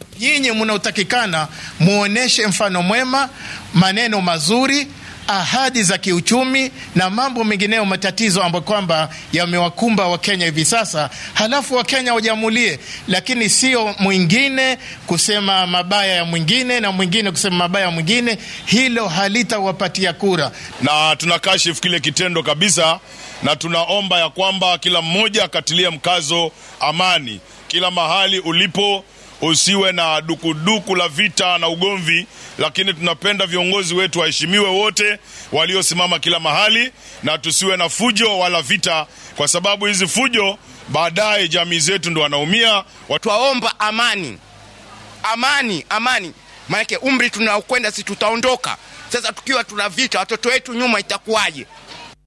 Nyinyi mnaotakikana muoneshe mfano mwema, maneno mazuri, ahadi za kiuchumi na mambo mengineyo, matatizo ambayo kwamba yamewakumba Wakenya hivi sasa, halafu Wakenya wajamulie, lakini sio mwingine kusema mabaya ya mwingine na mwingine kusema mabaya ya mwingine. Hilo halitawapatia kura, na tunakashifu kile kitendo kabisa, na tunaomba ya kwamba kila mmoja akatilia mkazo amani kila mahali ulipo usiwe na dukuduku la vita na ugomvi, lakini tunapenda viongozi wetu waheshimiwe wote waliosimama kila mahali, na tusiwe na fujo wala vita, kwa sababu hizi fujo baadaye jamii zetu ndo wanaumia. Twaomba amani, amani, amani, maanake umri tunaokwenda si tutaondoka. Sasa tukiwa tuna vita, watoto wetu nyuma itakuwaje?